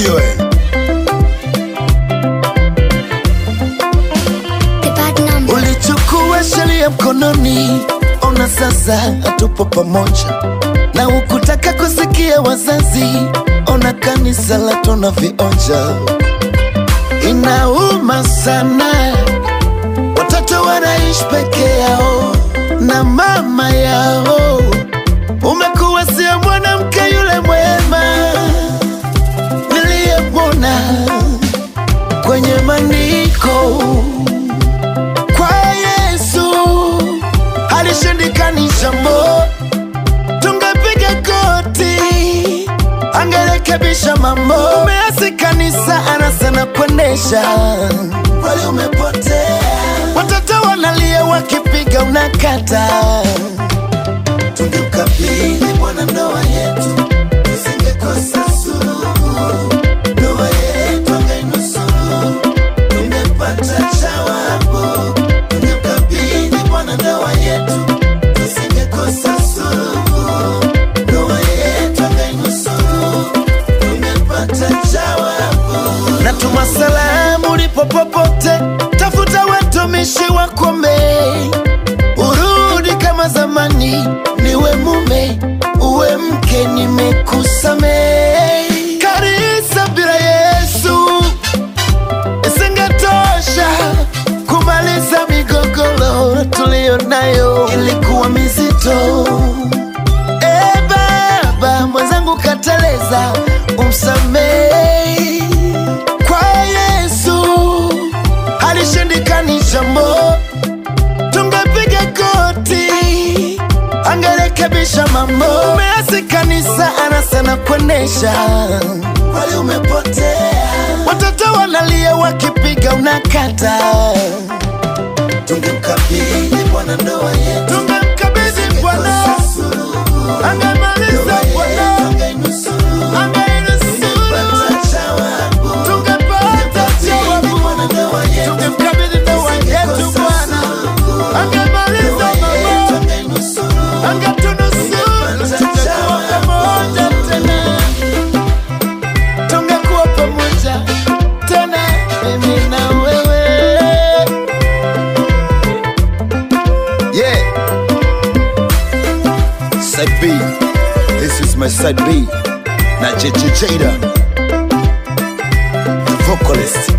Ujue The bad number. Ulichukua sheria mkononi, ona sasa hatupo pamoja, na ukutaka kusikia wazazi, ona kanisa la tuna vionja. Inauma sana, watoto wanaishi peke yao na mama yao. Umekuwa sio mwanamke yule mwema niliyemwona kwenye maandiko kwa Yesu halishindikani jambo, tungepiga goti, angerekebisha mambo. Umeasi kanisa anasana kuendesha, kweli umepotea. Watoto wanalia wakipiga unakata, tungemkabidhi Bwana ndoa yetu, tusingekosa suluhu. Ndoa yetu angenusuru tumepata jawabu, tungemkabidhi Bwana ndoa yetu, tusingekosa suluhu. Ndoa yetu angenusuru, tumepata jawabu. Natuma salamu ulipo popote, tafuta watumishi wakome, urudi kama zamani, niwe mume uwe mke, nimekusamehe. Kanisa bila Yesu isingetosha kumaliza migogoro tuliyo nayo, ilikuwa mizito. E Baba, mwenzangu kateleza, umsamehe. Kwa Yesu halishindikani jambo, tungepiga goti, angerekebisha mambo. Umeasi kanisa, anasana kuendesha, kweli umepotea. Watoto wanalia wakipiga unakata, tungemkabidhi Bwana ndoa yetu, tungemkabidhi Bwana angemaliza Bwana angenusuru, tungepata jawabu, tungemkabidhi ndoa yetu Bwana angemaliza mambo, angetunusuru, tungekuwa pamoja tena tungekuwa pamoja tena, mimi na wewe. yeah. Side B. This is my side B. Na JJ Jada. The vocalist.